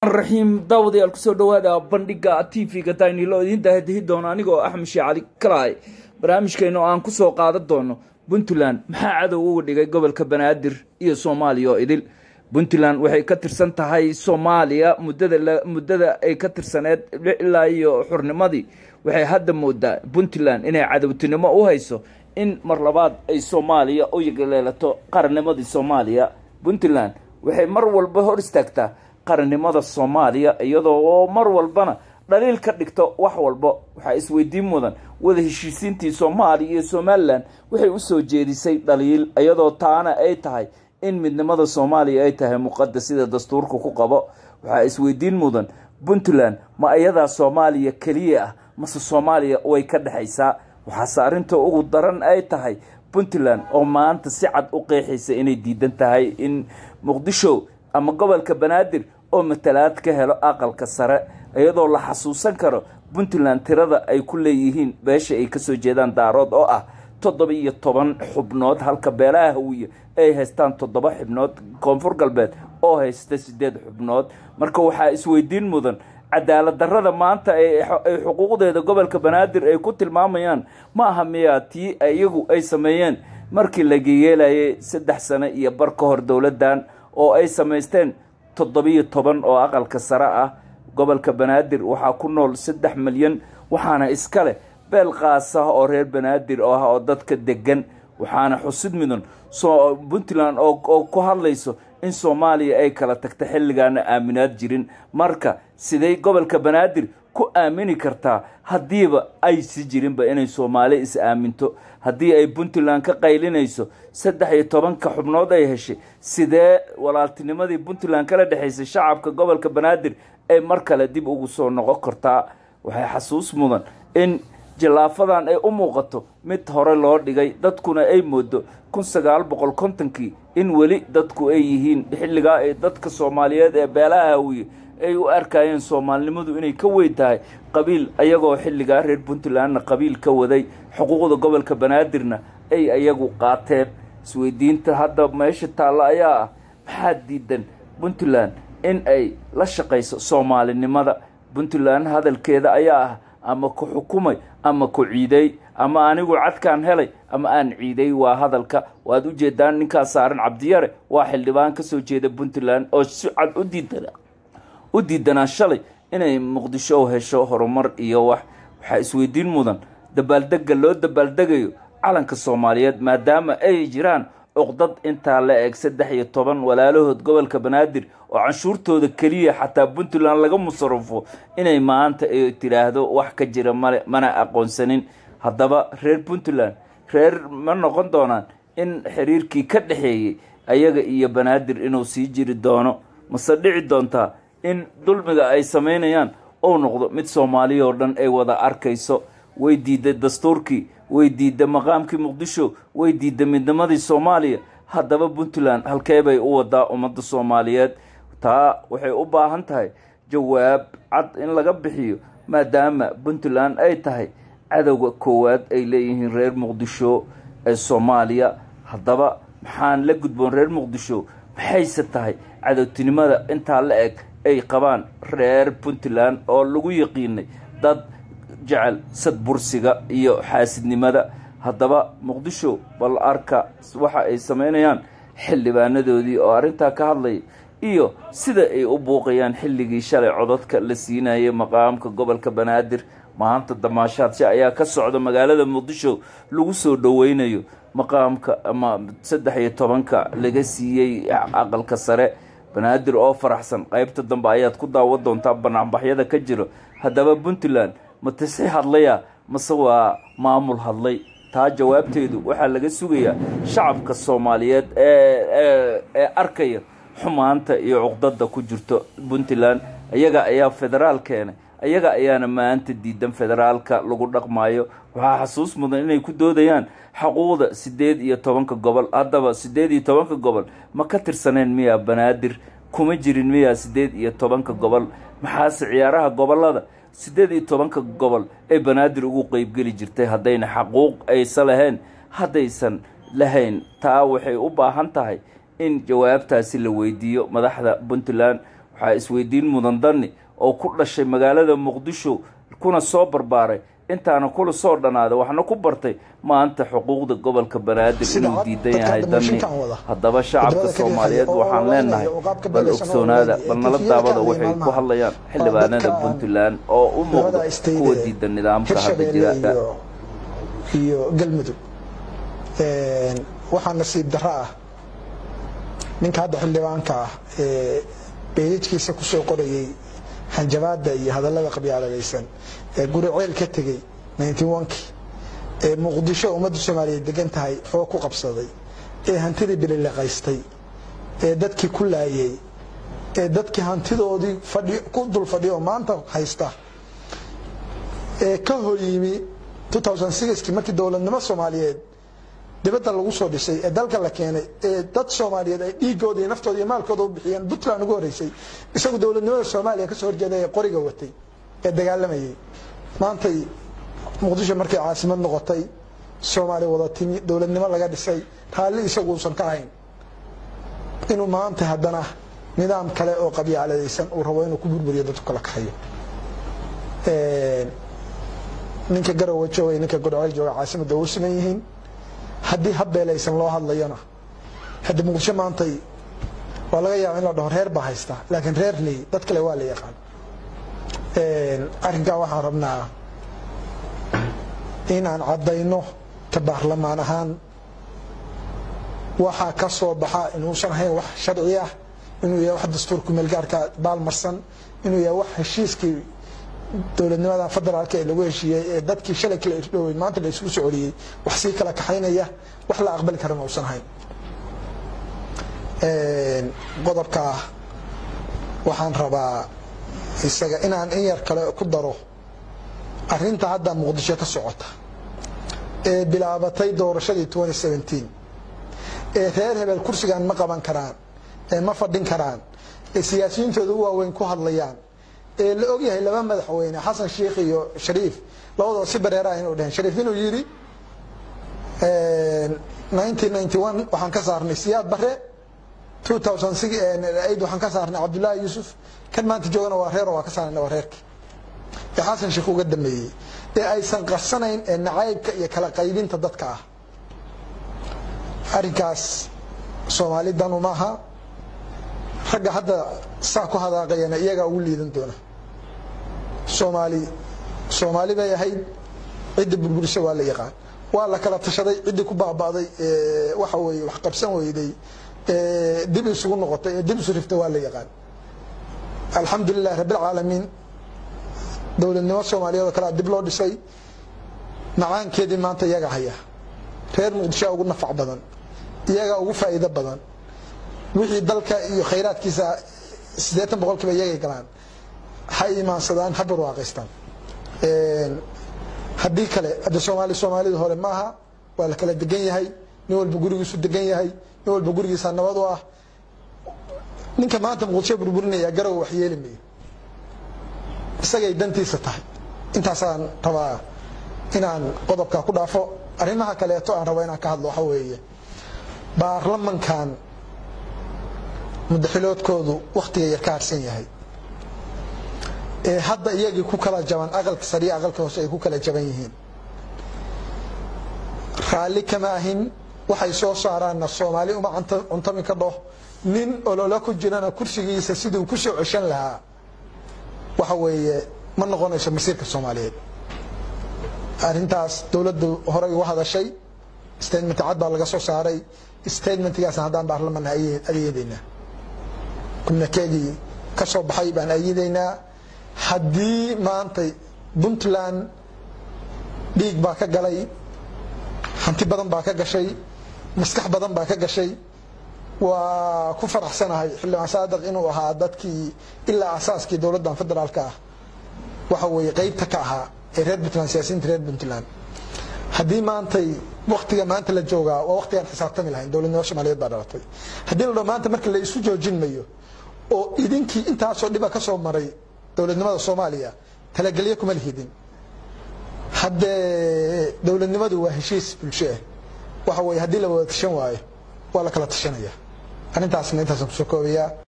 raxmaan raxiim daawadayaal kusoo dhawaada bandhiga t v-ga daynilo idiin daahadihi doono anigoo axmed shee cali kalaay barnaamijkeena oo aan kusoo qaadan doono puntland maxaa cadow uga dhigay gobolka banaadir iyo soomaaliya oo idil puntland waxay ka tirsan tahay soomaaliya muddada muddada ay ka tirsaneed ilaa iyo xurnimadii waxay hadda moodaa puntland inay cadowtinimo u hayso in mar labaad ay soomaaliya u yagaleelato qarannimadii soomaaliya puntland waxay mar walba hor istaagtaa qarannimada soomaaliya iyadoo oo mar walbana dhaliil ka dhigto wax walba waxaa isweydiin mudan wada heshiisiintii soomaaliya iyo somalilan waxay usoo jeedisay dhaliil iyadoo taana ay tahay in midnimada soomaaliya ay tahay muqadas sida dastuurka ku qabo waxaa isweydiin mudan puntland ma iyadaa soomaaliya keliya ah mase soomaaliya way ka dhexaysaa waxaase arrinta ugu daran ay tahay puntland oo maanta si cad u qeexaysa inay diidan tahay in muqdisho ama gobolka banaadir oo matalaad ka helo aqalka sare iyadoo la xasuusan karo puntland tirada ay ku leeyihiin beesha ay kasoo jeedaan daarood oo ah toddoba iyo toban xubnood halka beelaha hawiye ay haystaan toddoba xubnood koonfur galbeed oo haysta sideed xubnood marka waxaa isweydiin mudan cadaalad darrada maanta ay xuquuqdeeda gobolka banaadir ay ku tilmaamayaan ma aha miyaa tii iyagu ay sameeyeen markii laga yeelayay saddex sano iyo bar ka hor dowladdan oo ay samaysteen toddobiyo toban oo aqalka sare ah gobolka banaadir waxaa ku nool saddex milyan waxaana iska leh beel qaas ah oo reer banaadir oo ah oo dadka degan waxaana xusid mudan puntland oo ku hadlayso in soomaaliya ay kala tagta xilligaana aaminaad jirin marka siday gobolka banaadir ku aamini kartaa haddiiba aysi jirinba inay soomaali is aaminto haddii ay puntland ka qaylinayso saddex iyo tobanka xubnood ay heshay sidee walaaltinimadii puntland kala dhexaysay shacabka gobolka banaadir ay mar kale dib ugu soo noqon kartaa waxay xasuus mudan in jallaafadan ay u muuqato mid hore loo dhigay dadkuna ay moodo kun sagaal boqol kontonkii in weli dadku ay yihiin xilligaa ee dadka soomaaliyeed ee beelaha hawiye ay u arkayeen soomaalinimadu inay ka weyn tahay qabiil ayagoo xilligaa reer puntlandna qabiil ka waday xuquuqda gobolka banaadirna ay ayagu qaateen isweydiinta hadda meesha taalla ayaa ah maxaa diidan puntland in ay la shaqayso soomaalinimada puntland hadalkeeda ayaa ah ama ku xukumay ama ku ciiday ama anigu cadkaan helay ama aan ciiday waa hadalka waad u jeedaan ninkaa saaran cabdiyare waa xildhibaan kasoo jeeda puntland oo si cad u diidana u diidanaa shalay inay muqdisho hesho horumar iyo wax waxaa isweydiin mudan dabaaldega loo dabaaldegayo calanka soomaaliyeed maadaama ay jiraan cuqdad intaa la eg saddex iyo toban walaalahood gobolka banaadir oo canshuurtooda keliya xataa puntland laga musarufo inay maanta ay tidhaahdo wax ka jira male mana aqoonsanin haddaba reer puntland reer ma noqon doonaan in xiriirkii ka dhexeeyey ayaga iyo banaadir inuu sii jiri doono mase dhici doontaa in dulmiga ay samaynayaan uu noqdo mid soomaaliya oo dhan ay wada arkayso way diiday dastuurkii way diidda maqaamkii muqdisho way diidda midnimadii soomaaliya haddaba puntland halkee bay u wadaa ummadda soomaaliyeed taa waxay u baahan tahay jawaab cad in laga bixiyo maadaama puntland ay tahay cadowga koowaad ay leeyihiin reer muqdisho ee soomaaliya haddaba maxaan la gudboon reer muqdisho maxayse tahay cadowtinimada intaa la eg ay qabaan reer puntland oo lagu yaqiinay dad jecel sadbursiga iyo xaasidnimada haddaba muqdisho bal arka waxa ay samaynayaan xildhibaanadoodii oo arrintaa ka hadlaya iyo sida ay u buuqayaan xilligii shalay codadka la siinayay maqaamka gobolka banaadir maanta damaashaadshe ayaa ka socda magaalada muqdisho lagu soo dhoweynayo maqaamka ama saddex iyo tobanka laga siiyey aqalka sare banaadir oo faraxsan qaybta dambe ayaad ku daawan doontaa banaanbaxyada ka jiro haddaba puntland ma tisi hadlaya mase waa maamul hadlay taa jawaabteedu waxaa laga sugayaa shacabka soomaaliyeed ee arkaya xumaanta iyo cuqdada ku jirto puntland iyaga ayaa federaal keenay iyaga ayaana maanta diidan federaalka lagu dhaqmayo waxaa xasuus mudan inay ku doodayaan xaquuqda sideed iyo tobanka gobol haddaba sideed iyo tobanka gobol ma ka tirsaneen miyaa banaadir kuma jirin miyaa sideed iyo tobanka gobol maxaase ciyaaraha gobolada siddeed iyo tobanka gobol ee banaadir ugu qeybgeli jirtay haddayna xaquuq aysa lahayn haddaysan lahayn taa waxay u baahan tahay in jawaabtaasi la weydiiyo madaxda puntland waxaa isweydiin mudan dani oo ku dhashay magaalada muqdisho kuna soo barbaaray intaana kula soo dhanaaday waxna ku bartay maanta xuquuqda gobolka banaadir inuu diidan yahay dani haddaba shacabka soomaaliyeed waxaan leenahay bal ogsoonaada bal nala daawada waxay ku hadlayaan xildhibaanada puntland oo u muuqda kuwa diidan nidaamka hadda jira iyo galmudug waxaa nasiib darro ah ninka hadda xildhibaanka ah ee beelidkiisa kusoo qorayay hanjabaada iyo hadallada qabyaaladaysan ee guri ceel ka tegey ki ee muqdisho ummadda soomaaliyeed degan tahay xoog ku qabsaday ee hantidii bililiqaystay ee dadkii ku laayay ee dadkii hantidoodii ku dul fadhiya oo maanta haysta ee ka hor yimi kii markii dowladnimo soomaaliyeed dibadda lagu soo dhisay ee dalka la keenay ee dad soomaaliyeed ay dhiigooda iyo naftooda iyo maalkooda u bixiyeen puntland ugu horreysay isagu dowladnimada soomaaliya kasoo horjeeda ee qoriga watay ee dagaalamayay maantay muqdisho markay caasimad noqotay soomaaliya wada timi dowladnimo laga dhisay raalli isagu uusan ka ahayn inuu maanta haddana nidaam kale oo qabyaaladaysan uu rabo inuu ku burburiyo dadku kala kaxayo ninka garowe jooga ninka godceel jooga caasimadda u siman yihiin haddii habbeelaysan loo hadlayona hadda muqdisho maantay waa laga yaaba in la dhaho reer baa haysta laakiin reer ley dad kale waa la yaqaan arrinkaa waxaan rabnaa in aan caddayno ka baarlamaan ahaan waxaa ka soo baxa inuusan ahayn wax sharci ah inuu yahay wax dastuurku meelgaarka baalmarsan inuu yahay wax heshiiskii dowladnimada federaalka ee lagu heshiiyey ee dadkii shalay kala irdhowey maanta la isugu socoliyey wax sii kala kaxaynaya wax la aqbali karana uusan ahayn qodobkaa waxaan rabaa isaga inaan in yar kale ku daro arinta hadda muqdisho ka socota ee bilaabatay doorashadii ee reer hebel kursigan ma qaban karaan ee ma fadhin karaan ee siyaasiyiintooda u waaweyn ku hadlayaan ee la ogyahay laba madaxweyne xasan sheikh iyo shariif labadoo si bareeraah inuu dheheen shariif inuu yidhi waxaan ka saarnay siyaad bare waxaan ka saarnay cabdullaahi yuusuf kan maanta joogana waa reer waa ka saarnay waa reerki ee xasan sheikh uga dambeeyey ee aysan qarsanayn ee nacaybka iyo kala qaybinta dadka ah arrinkaas soomaali danu maaha ragga hadda saa ku hadaaqayana iyagaa ugu liidan doona soomaali soomaali bay ahayd cidda burburisa waa la yaqaan waa la kala tashaday ciddii ku baaba'day waxa weye wax qabsan weyday dib isugu noqotay ee dib isu riftay waa la yaqaan alxamdulilah rabbilcaalamiin dowladnimo soomaaliyeed oo kalea dib loo dhisay macaankeedii maanta iyaga haya reer muqdishoa ugu nafac badan iyagaa ugu faa'iido badan wixii dalka iyo khayraadkiisa siddeetan boqolkiiba iyagay galaan ha imaansadaan ha barwaaqaystaan haddii kale hadda soomaali soomaalida hore ma aha waa la kala degan yahay nin walba gurigiisu degan yahay nin walba gurigiisa nabad u ah ninka maanta muqdisho burburinaya garow wax yeeli mayo isagay dantiisa tahay intaasaan rabaa inaan qodobkaa ku dhaafo arrimaha kaleeto aan rabo inaan ka hadlo waxa weeye baarlamankan mudaxiloodkoodu wakhtiga yar ka harsan yahay ee hadda iyagii ku kala jaban aqalka sariya aqalka hoose ay ku kala jaban yihiin raalli kama ahin waxay soo saaraanna soomaali uma cuntami ka dhoh nin olola ku jirana kursigiisa siduu ku soo ceshan lahaa waxa weeye ma noqonayso masiirka soomaaliyeed arrintaas dowladdu horey uga hadashay statement cad baa laga soo saaray statementgaasna haddaan baarlamanna ayeedaynaa kumnakeegii ka soo baxay baan ayidaynaa haddii maantay puntland dhiig baa ka galay hanti badan baa ka gashay maskax badan baa ka gashay waa ku faraxsanahay xildhibaan saadiq inuu ahaa dadkii ilaa asaaskii dowladdan federaalka ah waxa weeye qeybta ka ahaa ee reer puntland siyaasiyiinta reer puntland haddii maantay waktiga maanta la joogaa waa waktigaan xisaabtami lahayn dowladnimo soomaaliyeed baa dhalatay haddii la dhaho maanta marka la isu joojin mayo oo idinkii intaasoo dhiba ka soo maray dowladnimada soomaaliya talagelyo kuma lihidin haddee dowladnimadu waa heshiis bulsho ah waxa weeye haddii la wada tashan waayo waa la kala tashanaya arrintaasna intaasaan kusoo koobayaa